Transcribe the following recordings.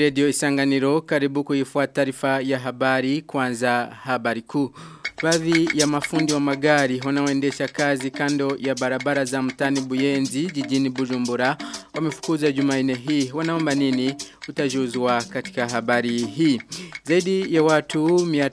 redio Isanganiro karibu kuifuata taarifa ya habari kwanza habari kuu. Baadhi ya mafundi wa magari wanaoendesha kazi kando ya barabara za mtani Buyenzi jijini Bujumbura wamefukuza Jumanne hii wanaomba nini utajuzwa katika habari hii. Zaidi ya watu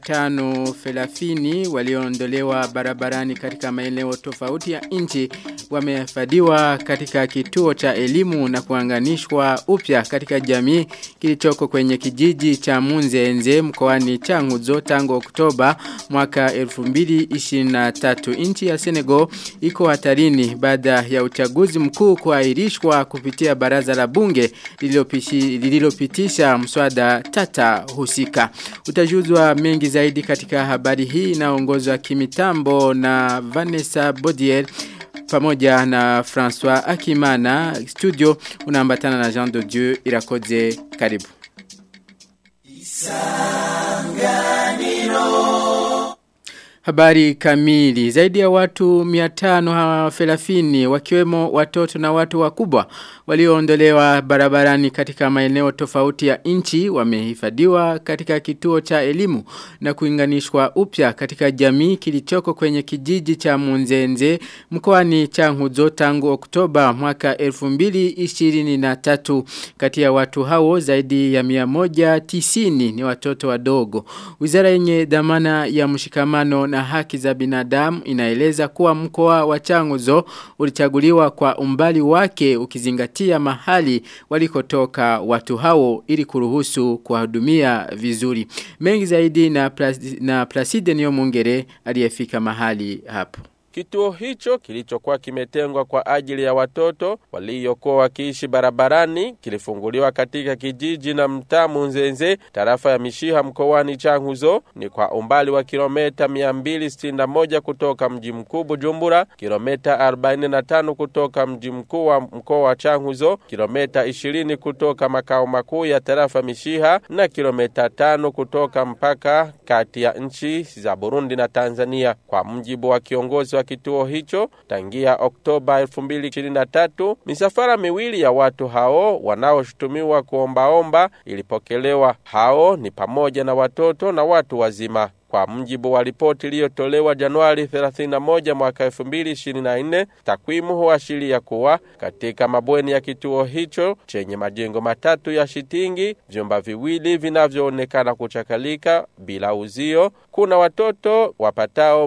530 walioondolewa barabarani katika maeneo tofauti ya nchi wamefadiwa katika kituo cha elimu na kuanganishwa upya katika jamii kilichoko kwenye kijiji cha Munzenze mkoani Changuzo tangu Oktoba mwaka 2023 nchi ya Senegal iko hatarini baada ya uchaguzi mkuu kuahirishwa kupitia baraza la bunge lililopitisha mswada tata husika utajuzwa mengi zaidi katika habari hii inaongozwa kimitambo na Vanessa Bodier pamoja na François Akimana studio unaambatana na Jean de Dieu irakoze karibu Isanganiro Habari kamili. Zaidi ya watu 530 wakiwemo watoto na watu wakubwa walioondolewa barabarani katika maeneo tofauti ya nchi wamehifadhiwa katika kituo cha elimu na kuinganishwa upya katika jamii kilichoko kwenye kijiji cha Munzenze mkoani Changuzo tangu Oktoba mwaka 2023 kati ya watu hao zaidi ya 190 ni watoto wadogo. Wizara yenye dhamana ya mshikamano na haki za binadamu inaeleza kuwa mkoa wa Changuzo ulichaguliwa kwa umbali wake ukizingatia mahali walikotoka watu hao ili kuruhusu kuwahudumia vizuri. Mengi zaidi na, plas, na Placide Niyomungere aliyefika mahali hapo. Kituo hicho kilichokuwa kimetengwa kwa ajili ya watoto waliokuwa wakiishi barabarani kilifunguliwa katika kijiji na mtaa Munzenze tarafa ya Mishiha mkoani Changuzo ni kwa umbali wa kilomita 261 kutoka mji mkuu Bujumbura, kilomita 45 kutoka mji mkuu wa mkoa wa Changuzo, kilomita 20 kutoka makao makuu ya tarafa Mishiha na kilomita 5 kutoka mpaka kati ya nchi za Burundi na Tanzania kwa mjibu wa kiongozi wa kituo hicho tangia Oktoba 2023 misafara miwili ya watu hao wanaoshutumiwa kuombaomba ilipokelewa. Hao ni pamoja na watoto na watu wazima. Kwa mjibu wa ripoti iliyotolewa Januari 31 mwaka 2024, takwimu huashiria kuwa katika mabweni ya kituo hicho chenye majengo matatu ya shitingi, vyumba viwili vinavyoonekana kuchakalika bila uzio, kuna watoto wapatao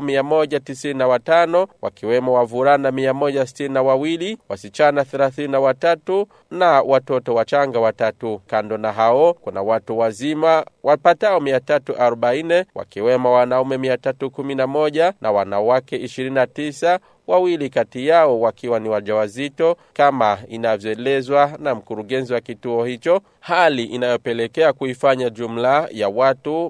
195 wakiwemo wavulana 162, wasichana 33 na watoto wachanga watatu. Kando na hao kuna watu wazima wapatao 340 wakiwemo wakiwemo wanaume 311 na wanawake 29 wawili kati yao wakiwa ni wajawazito kama inavyoelezwa na mkurugenzi wa kituo hicho, hali inayopelekea kuifanya jumla ya watu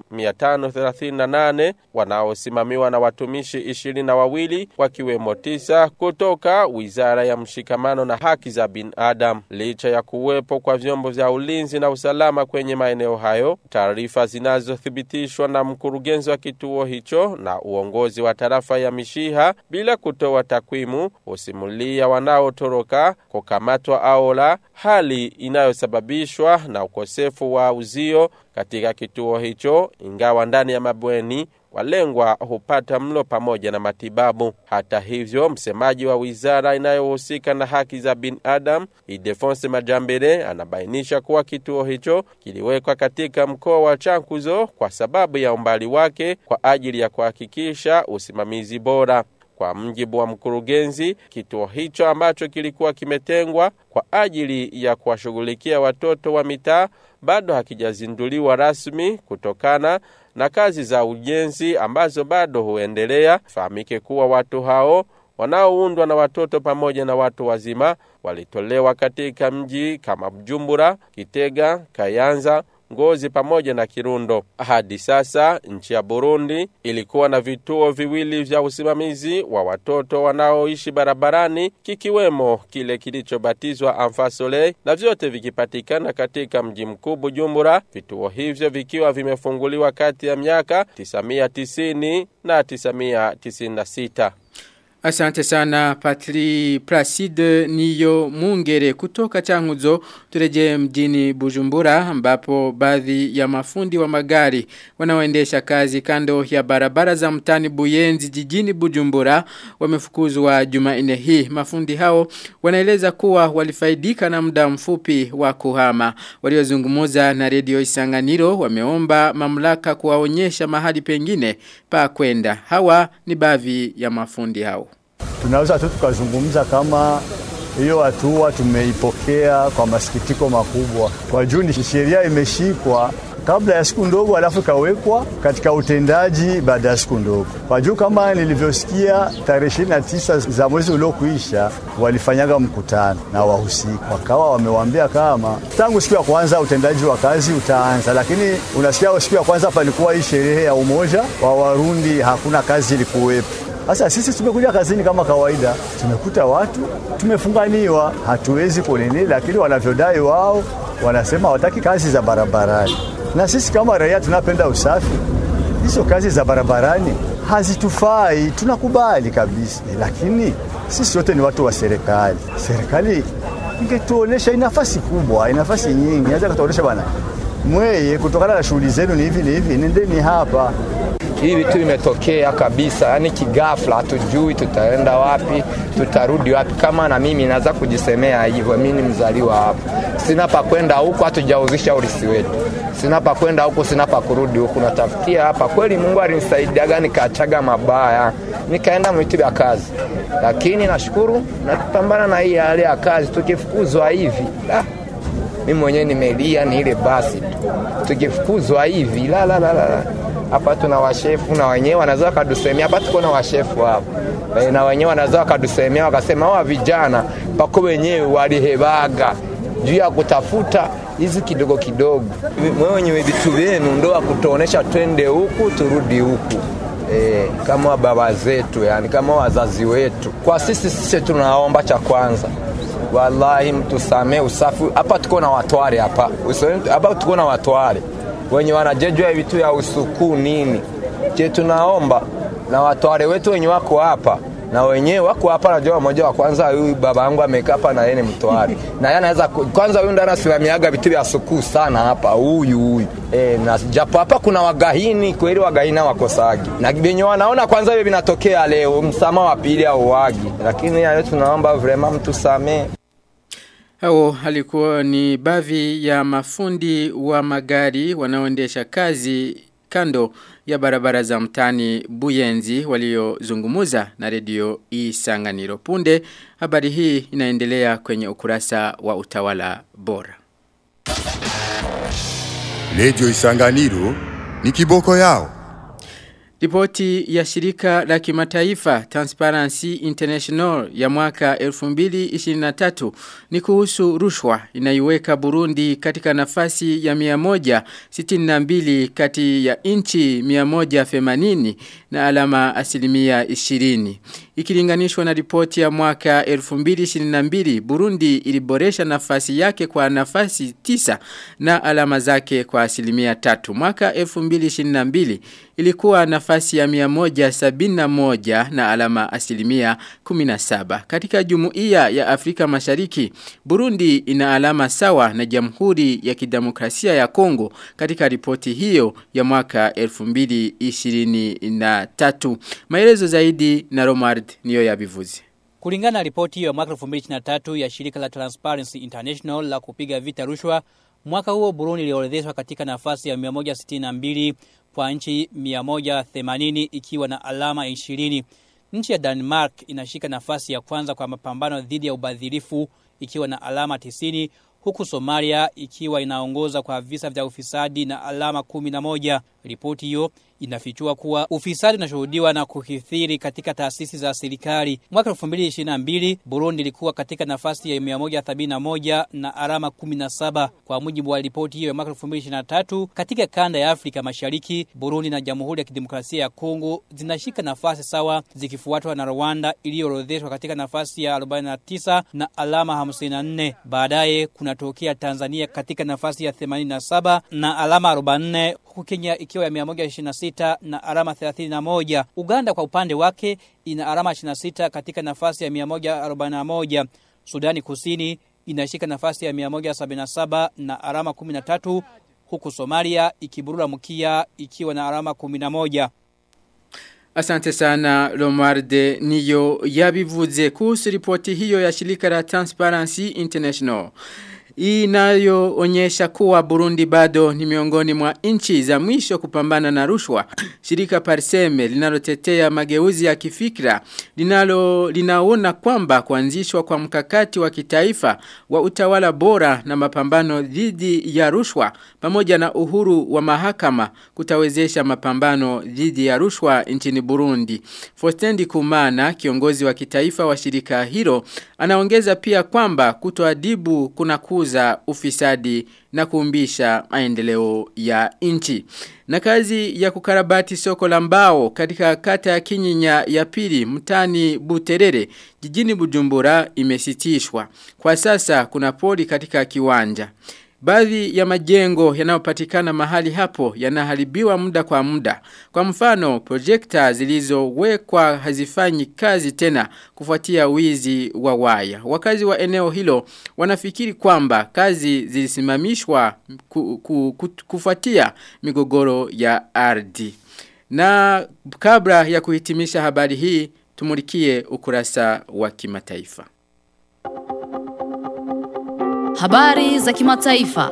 538 wanaosimamiwa na watumishi ishirini na wawili wakiwemo tisa kutoka Wizara ya Mshikamano na Haki za Binadamu. Licha ya kuwepo kwa vyombo vya ulinzi na usalama kwenye maeneo hayo, taarifa zinazothibitishwa na mkurugenzi wa kituo hicho na uongozi wa tarafa ya Mishiha bila kutoa takwimu husimulia wanaotoroka kukamatwa au la, hali inayosababishwa na ukosefu wa uzio katika kituo hicho, ingawa ndani ya mabweni walengwa hupata mlo pamoja na matibabu. Hata hivyo, msemaji wa wizara inayohusika na haki za binadamu Idefonse Majambere anabainisha kuwa kituo hicho kiliwekwa katika mkoa wa Chankuzo kwa sababu ya umbali wake kwa ajili ya kuhakikisha usimamizi bora. Kwa mjibu wa mkurugenzi, kituo hicho ambacho kilikuwa kimetengwa kwa ajili ya kuwashughulikia watoto wa mitaa bado hakijazinduliwa rasmi kutokana na kazi za ujenzi ambazo bado huendelea. Fahamike kuwa watu hao wanaoundwa na watoto pamoja na watu wazima walitolewa katika mji kama Bujumbura, Kitega, Kayanza, Ngozi pamoja na Kirundo. Hadi sasa nchi ya Burundi ilikuwa na vituo viwili vya usimamizi wa watoto wanaoishi barabarani, kikiwemo kile kilichobatizwa Amfasole na vyote vikipatikana katika mji mkuu Bujumbura, vituo hivyo vikiwa vimefunguliwa kati ya miaka 990 na 996. Asante sana Patri Placide Niyo Mungere kutoka Changuzo tureje mjini Bujumbura ambapo baadhi ya mafundi wa magari wanaoendesha kazi kando ya barabara za mtani Buyenzi jijini Bujumbura wamefukuzwa Jumanne hii mafundi hao wanaeleza kuwa walifaidika na muda mfupi wa kuhama waliozungumza na redio Isanganiro wameomba mamlaka kuwaonyesha mahali pengine pa kwenda hawa ni baadhi ya mafundi hao tunaweza tu tukazungumza kama hiyo hatua tumeipokea kwa masikitiko makubwa, kwa juu ni sheria imeshikwa kabla ya siku ndogo, alafu ikawekwa katika utendaji baada ya siku ndogo. Kwa juu kama nilivyosikia, tarehe ishirini na tisa za mwezi uliokuisha walifanyaga mkutano na wahusika, wakawa wamewaambia kama tangu siku ya kwanza utendaji wa kazi utaanza, lakini unasikia siku ya kwanza palikuwa hii sherehe ya umoja wa Warundi, hakuna kazi ilikuwepo. Sasa sisi tumekuja kazini kama kawaida, tumekuta watu tumefunganiwa, hatuwezi kunini, lakini wanavyodai wao wanasema hawataki kazi za barabarani, na sisi kama raia tunapenda usafi. Hizo kazi za barabarani hazitufai, tunakubali kabisa, lakini sisi wote ni watu wa serikali. Serikali ingetuonesha nafasi kubwa, nafasi nyingi, inaweza kutuonesha bwana, mweye kutokana na shughuli zenu ni hivi ni hivi, nendeni hapa hivi vitu vimetokea kabisa, yani kigafla, hatujui tutaenda wapi, tutarudi wapi. Kama na mimi naweza kujisemea hivyo, mimi ni mzaliwa hapa, sina pa kwenda huku, hatujauzisha urisi wetu, sina pa kwenda huku, sina pa kurudi huku, natafutia hapa. Kweli Mungu alinisaidiaga, nikaachaga mabaya, nikaenda mwitu ya kazi, lakini nashukuru napambana na hii hali ya kazi. Tukifukuzwa hivi ah, mimi mwenyewe nimelia, ni ile basi tu, tukifukuzwa hivi la la la la hapa tuna washefu na wenyewe wanaweza wakadusemea hapa, tuko na washefu hapa e, na wenyewe wanaweza wakadusemea wakasema, hawa vijana pako wenyewe walihebaga juu ya kutafuta hizi kidogo kidogo, mwenye vitu vyenu ndo wakutuonesha twende huku turudi huku. E, kama baba zetu yani, kama wazazi wetu. Kwa sisi sisi tunaomba cha kwanza wallahi, mtusamee usafi hapa. Tuko na watware hapa hapa, tuko na watware wenye wanajejwa vitu ya usuku nini. Je, tunaomba na watware wetu wenye wako hapa na wenyewe wako hapa, najua mmoja wa kwanza, huyu baba yangu amekaa hapa na yeye ni mtware na yeye anaweza kwanza, huyu ndo anasimamiaga vitu vya suku sana hapa, huyu huyu e, na japo hapa kuna wagahini kweli, wagahini wakosagi na venye wanaona kwanza hivi vinatokea leo, msamaha wa pili au wagi, lakini hayo tunaomba vrema mtusamee. Hao alikuwa ni baadhi ya mafundi wa magari wanaoendesha kazi kando ya barabara za mtani Buyenzi waliozungumuza na redio Isanganiro punde. Habari hii inaendelea kwenye ukurasa wa utawala bora. Redio Isanganiro ni kiboko yao. Ripoti ya shirika la kimataifa Transparency International ya mwaka 2023 ni kuhusu rushwa inaiweka Burundi katika nafasi ya 162 kati ya inchi 180 na alama asilimia 20. Ikilinganishwa na ripoti ya mwaka 2022 Burundi iliboresha nafasi yake kwa nafasi 9 na alama zake kwa asilimia 3. Mwaka 2022 ilikuwa nafasi ya 171 na alama asilimia 17. Katika jumuiya ya Afrika Mashariki, Burundi ina alama sawa na Jamhuri ya Kidemokrasia ya Kongo katika ripoti hiyo ya mwaka 2023. Maelezo zaidi na Romard niyo ya bivuzi. Kulingana na ripoti hiyo ya mwaka 2023 ya shirika la Transparency International la kupiga vita rushwa, mwaka huo Burundi iliorodheshwa katika nafasi ya 162 kwa nchi 180 ikiwa na alama 20. Nchi ya Denmark inashika nafasi ya kwanza kwa mapambano dhidi ya ubadhirifu ikiwa na alama 90 huku Somalia ikiwa inaongoza kwa visa vya ufisadi na alama 11. Ripoti hiyo inafichua kuwa ufisadi unashuhudiwa na kukithiri katika taasisi za serikali. Mwaka 2022 Burundi ilikuwa katika nafasi ya 171 na alama 17. Kwa mujibu wa ripoti hiyo ya mwaka 2023, katika kanda ya Afrika Mashariki, Burundi na Jamhuri ya Kidemokrasia ya Kongo zinashika nafasi sawa zikifuatwa na Rwanda iliyoorodheshwa katika nafasi ya 49 na alama 54. Baadaye kunatokea Tanzania katika nafasi ya 87 na alama 44 huku Kenya ikiwa ya 126 na alama 31. Uganda kwa upande wake ina alama 26 katika nafasi ya 141. Sudani Kusini inashika nafasi ya 177 na alama 13 huku Somalia ikiburura mkia ikiwa na alama 11. Asante sana Romarde niyo yabivuze kuhusu ripoti hiyo ya shirika la Transparency International. Inayoonyesha kuwa Burundi bado ni miongoni mwa nchi za mwisho kupambana na rushwa. Shirika Parseme linalotetea mageuzi ya kifikra linalo linaona kwamba kuanzishwa kwa mkakati wa kitaifa wa utawala bora na mapambano dhidi ya rushwa pamoja na uhuru wa mahakama kutawezesha mapambano dhidi ya rushwa nchini Burundi. Fostendi Kumana kiongozi wa kitaifa wa shirika hilo anaongeza pia kwamba kutoadibu kuna kuza ufisadi na kuumbisha maendeleo ya nchi. Na kazi ya kukarabati soko la mbao katika kata ya Kinyinya ya pili mtani Buterere jijini Bujumbura imesitishwa. Kwa sasa kuna poli katika kiwanja. Baadhi ya majengo yanayopatikana mahali hapo yanaharibiwa muda kwa muda. Kwa mfano, projekta zilizowekwa hazifanyi kazi tena kufuatia wizi wa waya. Wakazi wa eneo hilo wanafikiri kwamba kazi zilisimamishwa ku, ku, ku, kufuatia migogoro ya ardhi. Na kabla ya kuhitimisha habari hii, tumulikie ukurasa wa kimataifa. Habari za kimataifa.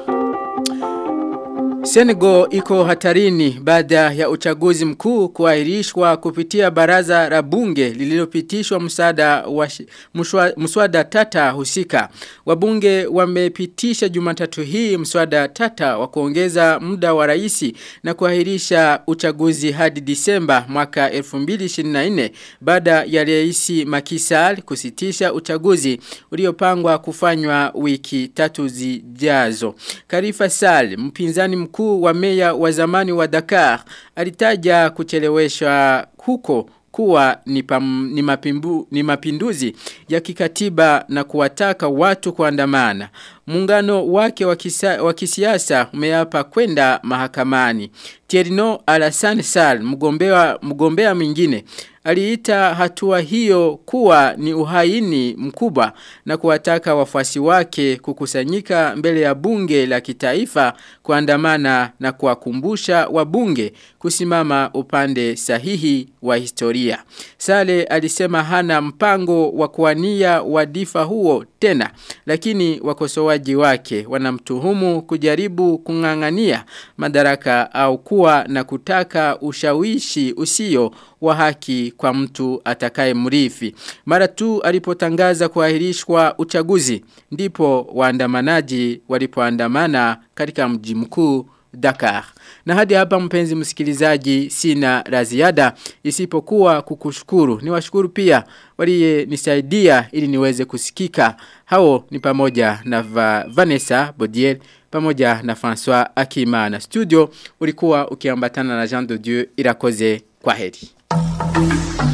Senegal iko hatarini baada ya uchaguzi mkuu kuahirishwa kupitia baraza la bunge lililopitishwa msada wa mswada tata husika. Wabunge wamepitisha Jumatatu hii mswada tata wa kuongeza muda wa rais na kuahirisha uchaguzi hadi Disemba mwaka 2024 baada ya rais Macky Sall kusitisha uchaguzi uliopangwa kufanywa wiki tatu zijazo. Karifa Sall mpinzani mkuu wa meya wa zamani wa Dakar alitaja kucheleweshwa huko kuwa ni, pam, ni, mapimbu, ni mapinduzi ya kikatiba na kuwataka watu kuandamana. Muungano wake wa kisiasa umeapa kwenda mahakamani. Tierno Alassane Sall mgombea mgombea mwingine aliita hatua hiyo kuwa ni uhaini mkubwa na kuwataka wafuasi wake kukusanyika mbele ya bunge la kitaifa kuandamana na kuwakumbusha wabunge kusimama upande sahihi wa historia. Sale alisema hana mpango wa kuwania wadifa huo tena lakini wakosoaji wake wanamtuhumu kujaribu kung'ang'ania madaraka au kuwa na kutaka ushawishi usio wa haki kwa mtu atakaye mrifi. Mara tu alipotangaza kuahirishwa uchaguzi ndipo waandamanaji walipoandamana katika mji mkuu Dakar. Na hadi hapa mpenzi msikilizaji sina la ziada isipokuwa kukushukuru. Niwashukuru pia waliye nisaidia ili niweze kusikika. Hao ni pamoja na Va Vanessa Bodiel pamoja na François Akima na studio ulikuwa ukiambatana na Jean de Dieu irakoze kwa heri.